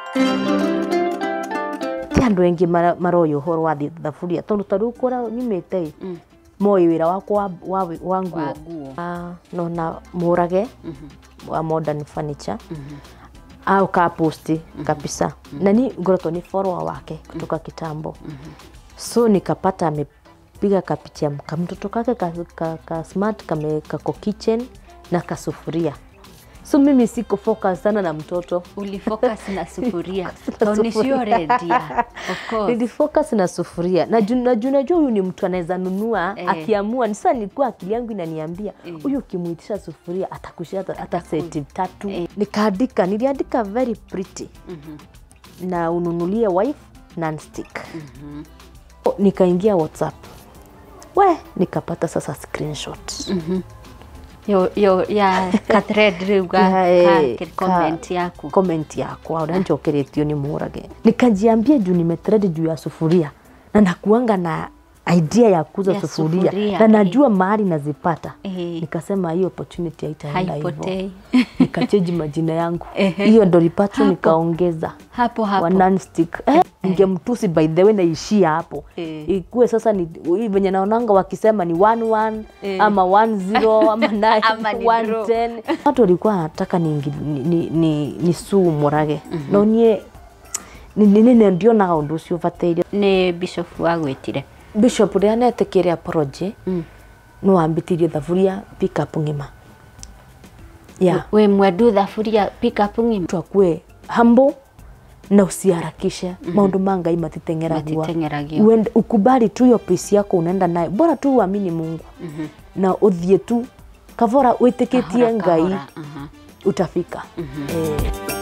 ti andå aingä maroä å horo wa thaburia tondå ta rä u kå rä nyumä te moä wä ra wakwa wa, wa, wa nguo Wa nguo. Ah, nona må rage wa modern furniture au ka posti kabisa na ni ngoretwo ni follower wake kutoka kitambo so nikapata amepiga kapicha kamtoto kake ka, ka, ka smart kame kako kitchen na kasufuria so mimi siko focus sana na mtoto ulifocus na sufuria Na to sufuria. nicio rendia of course nilifocus na sufuria na juu na juu najua huyu ni mtu anaweza nunua Eh. akiamua ni sasa nilikuwa akili yangu inaniambia huyu ukimuitisha sufuria atakushia hata, hata seti tatu nikaandika niliandika very pretty na ununulie wife non-stick O, nikaingia whatsapp we nikapata sasa screenshot yo yo ya ka thread riu ga Ya, eh, ka ka- comment yaku comment yakwa uria njokeretio ni murage nikajiambia juu nimetrend juu ya sufuria na nakuanga na idea ya kuuza Ya sufuria, sufuria, na eh. najua mahali nazipata Eh. nikasema hiyo opportunity haitaenda hivyo haipotei nikacheji majina yangu Ehe. hiyo ndo lipato Hapo. nikaongeza hapo wa hapo non-stick eh, ningemtusi by the way naishia hapo Eh. ikuwe sasa ni hii venye naonanga wakisema ni 11 Eh. ama 10 ama 9 Ama ni draw. 110 watu walikuwa wanataka ni, ni, ni, ni, ni suu murage no nie nine ndionaga undu ucio ubatiire nä bishop wagwätire bishop ria netekeire apology Mm. no ambitirie thaburia pickup ng'ima ya wä mwendu thaburia pickup ng'ima mtu akue humble na usiharakishe maundu ma ngai matitengeragua Matitengeragio. Uende- ukubali tu hiyo pesi yako unaenda nayo bora tu uamini mungu na uthie tu kavora witikitie Kahora, ngai kahora, aha. utafika eh.